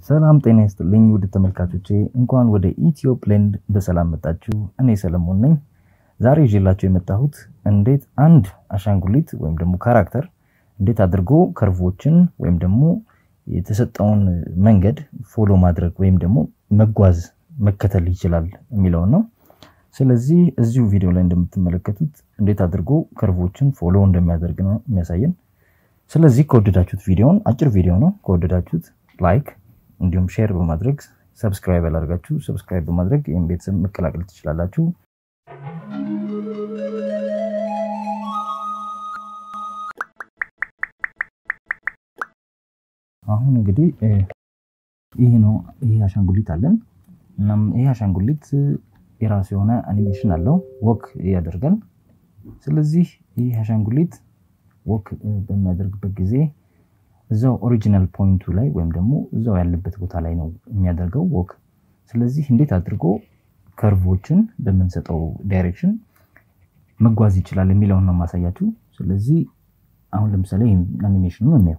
ሰላም ጤና ይስጥልኝ ውድ ተመልካቾቼ፣ እንኳን ወደ ኢትዮ ብሌንድ በሰላም መጣችሁ። እኔ ሰለሞን ነኝ። ዛሬ ይዤላችሁ የመጣሁት እንዴት አንድ አሻንጉሊት ወይም ደግሞ ካራክተር እንዴት አድርጎ ከርቮችን ወይም ደግሞ የተሰጠውን መንገድ ፎሎ ማድረግ ወይም ደግሞ መጓዝ መከተል ይችላል የሚለውን ነው። ስለዚህ እዚሁ ቪዲዮ ላይ እንደምትመለከቱት እንዴት አድርጎ ከርቮችን ፎሎ እንደሚያደርግ ነው የሚያሳየን። ስለዚህ ከወደዳችሁት ቪዲዮውን አጭር ቪዲዮ ነው። ከወደዳችሁት ላይክ እንዲሁም ሼር በማድረግ ሰብስክራይብ ያላደርጋችሁ ሰብስክራይብ በማድረግ ይህም ቤተሰብ መቀላቀል ትችላላችሁ። አሁን እንግዲህ ይህ ነው ይህ አሻንጉሊት አለን። እናም ይህ አሻንጉሊት የራሱ የሆነ አኒሜሽን አለው፣ ወክ ያደርጋል። ስለዚህ ይህ አሻንጉሊት ወክ በሚያደርግበት ጊዜ እዛው ኦሪጂናል ፖይንቱ ላይ ወይም ደግሞ እዛው ያለበት ቦታ ላይ ነው የሚያደርገው ወክ። ስለዚህ እንዴት አድርጎ ከርቮችን በምንሰጠው ዳይሬክሽን መጓዝ ይችላል የሚለውን ነው ማሳያችሁ። ስለዚህ አሁን ለምሳሌ አኒሜሽኑን እናየው።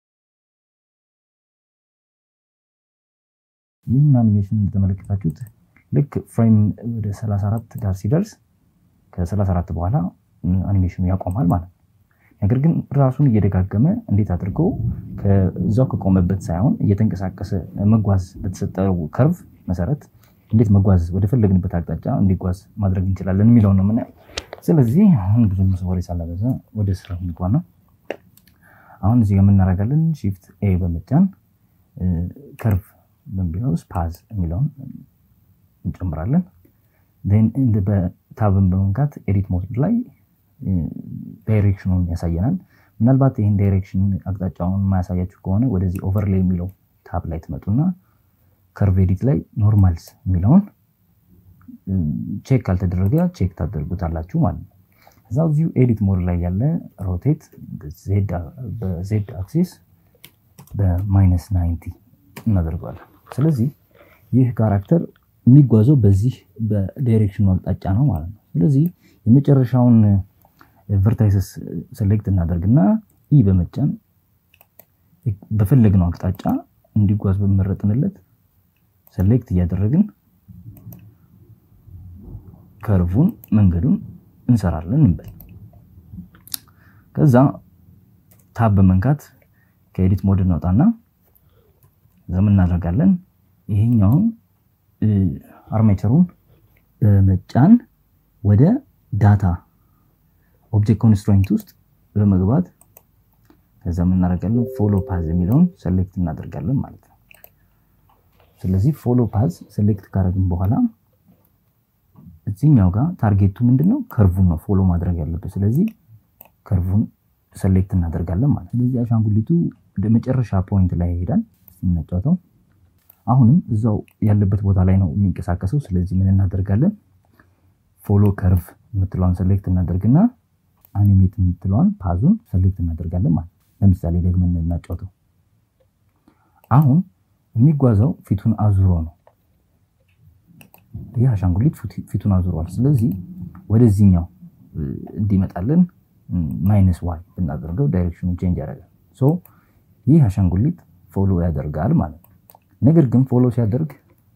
ይህን አኒሜሽን እንደተመለከታችሁት ልክ ፍሬም ወደ 34 ጋር ሲደርስ ከ34 በኋላ አኒሜሽኑ ያቆማል ማለት ነው። ነገር ግን ራሱን እየደጋገመ እንዴት አድርጎ ከዛው ከቆመበት ሳይሆን እየተንቀሳቀሰ መጓዝ በተሰጠው ከርቭ መሰረት እንዴት መጓዝ ወደ ፈለግንበት አቅጣጫ እንዲጓዝ ማድረግ እንችላለን የሚለው ነው የምናየው። ስለዚህ አሁን ብዙ ወሬ ሳላበዛ ወደ ስራ እንግባ ነው። አሁን እዚህ የምናደርጋለን ሺፍት ኤ በመጫን ከርቭ በሚለው ፓዝ የሚለውን እንጨምራለን። በታብን በመንካት ኤዲት ሞድ ላይ ዳይሬክሽኑን ያሳየናል። ምናልባት ይህን ዳይሬክሽን አቅጣጫውን የማያሳያችሁ ከሆነ ወደዚህ ኦቨርሌይ የሚለው ታብ ላይ ትመጡና ከርቭ ኤዲት ላይ ኖርማልስ የሚለውን ቼክ ካልተደረገ ቼክ ታደርጉታላችሁ ማለት ነው። እዛው እዚሁ ኤዲት ሞድ ላይ ያለ ሮቴት በዜድ አክሲስ በማይነስ ናይንቲ እናደርገዋለን። ስለዚህ ይህ ካራክተር የሚጓዘው በዚህ በዳይሬክሽኑ አቅጣጫ ነው ማለት ነው። ስለዚህ የመጨረሻውን ቨርታይሰስ ሴሌክት እናደርግና ኢ በመጫን በፈለግነው አቅጣጫ እንዲጓዝ በመረጥንለት ሴሌክት እያደረግን ከርቡን መንገዱን እንሰራለን እንበል። ከዛ ታብ በመንካት ከኤዲት ሞድ እንወጣና ዘም እናደርጋለን። ይሄኛውን አርሜቸሩን በመጫን ወደ ዳታ ኦብጀክት ኮንስትሬንት ውስጥ በመግባት ከዛ እናደርጋለን ፎሎ ፓዝ የሚለውን ሰሌክት እናደርጋለን ማለት ነው። ስለዚህ ፎሎ ፓዝ ሰሌክት ካደረግን በኋላ እዚህኛው ጋር ታርጌቱ ምንድነው? ከርቡን ነው ፎሎ ማድረግ ያለበት። ስለዚህ ከርቡን ሰሌክት እናደርጋለን ማለት ነው። ስለዚህ አሻንጉሊቱ ወደ መጨረሻ ፖይንት ላይ ይሄዳል። ሲነጫወተው አሁንም እዛው ያለበት ቦታ ላይ ነው የሚንቀሳቀሰው። ስለዚህ ምን እናደርጋለን? ፎሎ ከርቭ የምትለዋን ሰሌክት እናደርግና አኒሜት የምትለዋን ፓዙን ሰሌክት እናደርጋለን ማለት ለምሳሌ ደግመን እናጫወተው። አሁን የሚጓዘው ፊቱን አዙሮ ነው። ይህ አሻንጉሊት ፊቱን አዙሯል። ስለዚህ ወደዚህኛው እንዲመጣልን ማይነስ ዋይ ብናደርገው ዳይሬክሽኑ ቼንጅ ያደርጋል። ሶ ይህ አሻንጉሊት ፎሎ ያደርጋል ማለት ነው። ነገር ግን ፎሎ ሲያደርግ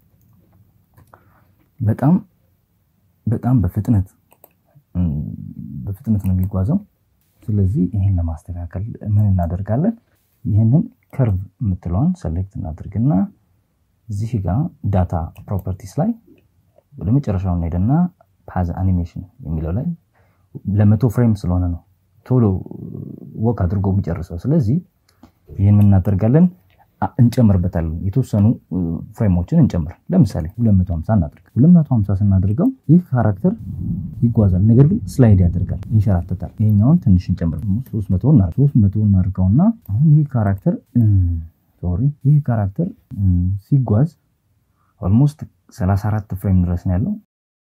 በጣም በጣም በፍጥነት በፍጥነት ነው የሚጓዘው። ስለዚህ ይህን ለማስተካከል ምን እናደርጋለን? ይህንን ከርቭ የምትለዋን ሰሌክት እናደርግና እዚህ ጋር ዳታ ፕሮፐርቲስ ላይ ወደ መጨረሻው እንሄድና ፓዝ አኒሜሽን የሚለው ላይ ለመቶ ፍሬም ስለሆነ ነው ቶሎ ወክ አድርጎ የሚጨርሰው። ስለዚህ ይህን ምን እናደርጋለን? እንጨምርበታለን የተወሰኑ ፍሬሞችን እንጨምር። ለምሳሌ 250 እናድርግ። 250 ስናደርገው ይህ ካራክተር ይጓዛል፣ ነገር ግን ስላይድ ያደርጋል፣ ይንሸራተታል። ይሄኛውን ትንሽ እንጨምር፣ 300 እናድርገውና አሁን ይህ ካራክተር ሶሪ፣ ይህ ካራክተር ሲጓዝ ኦልሞስት 34 ፍሬም ድረስ ነው ያለው።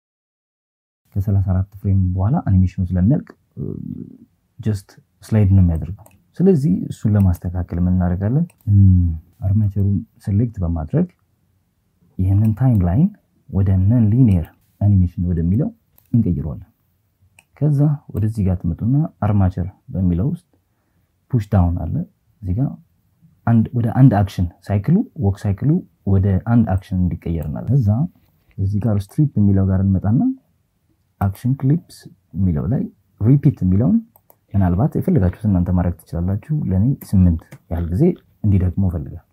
ከ34 ፍሬም በኋላ አኒሜሽኑ ስለሚያልቅ ጀስት ስላይድ ነው የሚያደርገው። ስለዚህ እሱን ለማስተካከል ምን እናደርጋለን? አርማቸሩን ሴሌክት በማድረግ ይህንን ታይም ላይን ወደ ነን ሊኒየር አኒሜሽን ወደሚለው እንቀይረዋለን። ከዛ ወደዚህ ጋር ትመጡና አርማቸር በሚለው ውስጥ ፑሽ ዳውን አለ እዚህ ጋር ወደ አንድ አክሽን ሳይክሉ ወክ ሳይክሉ ወደ አንድ አክሽን እንዲቀየር እናደርጋለን። እዛ እዚህ ጋር ስትሪፕ የሚለው ጋር እንመጣና አክሽን ክሊፕስ የሚለው ላይ ሪፒት የሚለውን ምናልባት የፈለጋችሁት እናንተ ማድረግ ትችላላችሁ። ለእኔ ስምንት ያህል ጊዜ እንዲደግሞ ፈልጋል።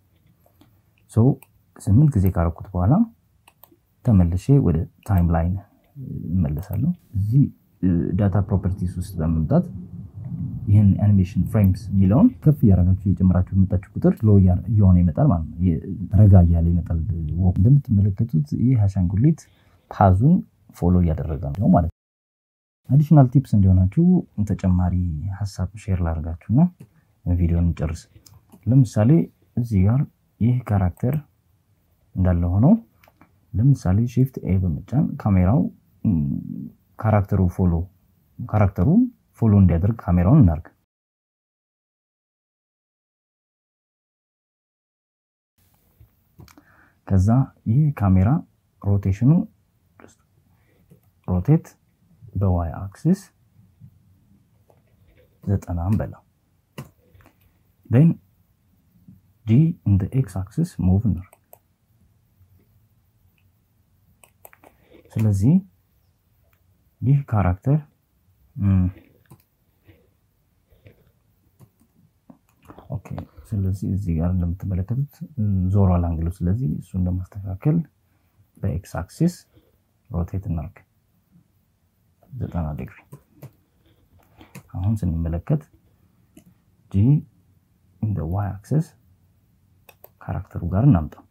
ስምንት ጊዜ ካረኩት በኋላ ተመልሼ ወደ ታይም ላይን እመለሳለሁ። እዚህ ዳታ ፕሮፐርቲስ ውስጥ በመምጣት ይህን አኒሜሽን ፍሬምስ የሚለውን ከፍ እያረጋችሁ እየጨመራችሁ የመጣችሁ ቁጥር ሎ እየሆነ ይመጣል ማለት ነው። ረጋ እያለ ይመጣል። እንደምትመለከቱት ይህ አሻንጉሊት ፓዙን ፎሎ እያደረገ ነው ማለት ነው። አዲሽናል ቲፕስ እንዲሆናችሁ ተጨማሪ ሀሳብ ሼር ላደርጋችሁና ቪዲዮን እንጨርስ። ለምሳሌ እዚህ ጋር ይህ ካራክተር እንዳለ ሆነው ለምሳሌ ሺፍት ኤ በመጫን ካሜራው ካራክተሩ ፎሎ ካራክተሩ ፎሎ እንዲያደርግ ካሜራውን እናርግ። ከዛ ይህ ካሜራ ሮቴሽኑ ሮቴት በዋይ አክሲስ ዘጠናም በለው ን ጂ ኢን ኤክስ አክሲስ ሙቭ እናርግ። ስለዚህ ይህ ካራክተር ኦኬ። ስለዚህ እዚህ ጋር እንደምትመለከቱት ዞሯል አንግሉ። ስለዚህ እሱን ለማስተካከል በኤክስ አክሲስ ሮቴት እናርግ ዘጠና ዲግሪ። አሁን ስንመለከት ጂ ኢን ዋይ አክሲስ ካራክተሩ ጋር እናምጣው።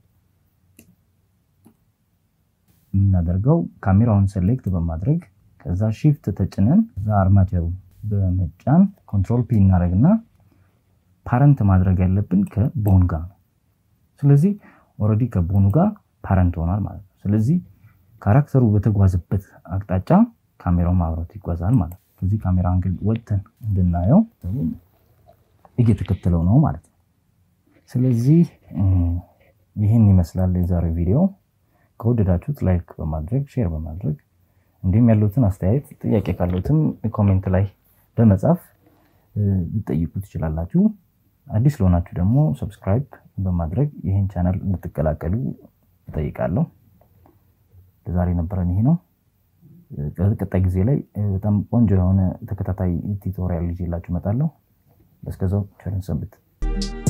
የምናደርገው ካሜራውን ሴሌክት በማድረግ ከዛ ሺፍት ተጭነን ከዛ አርማቸሩ በመጫን ኮንትሮል ፒ እናደረግና ፓረንት ማድረግ ያለብን ከቦን ጋር ነው። ስለዚህ ኦልሬዲ ከቦኑ ጋር ፓረንት ሆኗል ማለት ነው። ስለዚህ ካራክተሩ በተጓዘበት አቅጣጫ ካሜራው ማብራት ይጓዛል ማለት ነው። ከዚህ ካሜራ አንግል ወጥተን እንድናየው እየተከተለው ነው ማለት ነው። ስለዚህ ይህን ይመስላል የዛሬው ቪዲዮ። ከወደዳችሁት ላይክ በማድረግ ሼር በማድረግ እንዲሁም ያሉትን አስተያየት ጥያቄ ካሉትም ኮሜንት ላይ በመጻፍ ልጠይቁ ትችላላችሁ። አዲስ ለሆናችሁ ደግሞ ሰብስክራይብ በማድረግ ይህን ቻናል እንድትቀላቀሉ እጠይቃለሁ። ለዛሬ ነበረን ይሄ ነው። ቀጣይ ጊዜ ላይ በጣም ቆንጆ የሆነ ተከታታይ ቱቶሪያል ይዤላችሁ እመጣለሁ። እስከዛው ቸርን ሰንብት።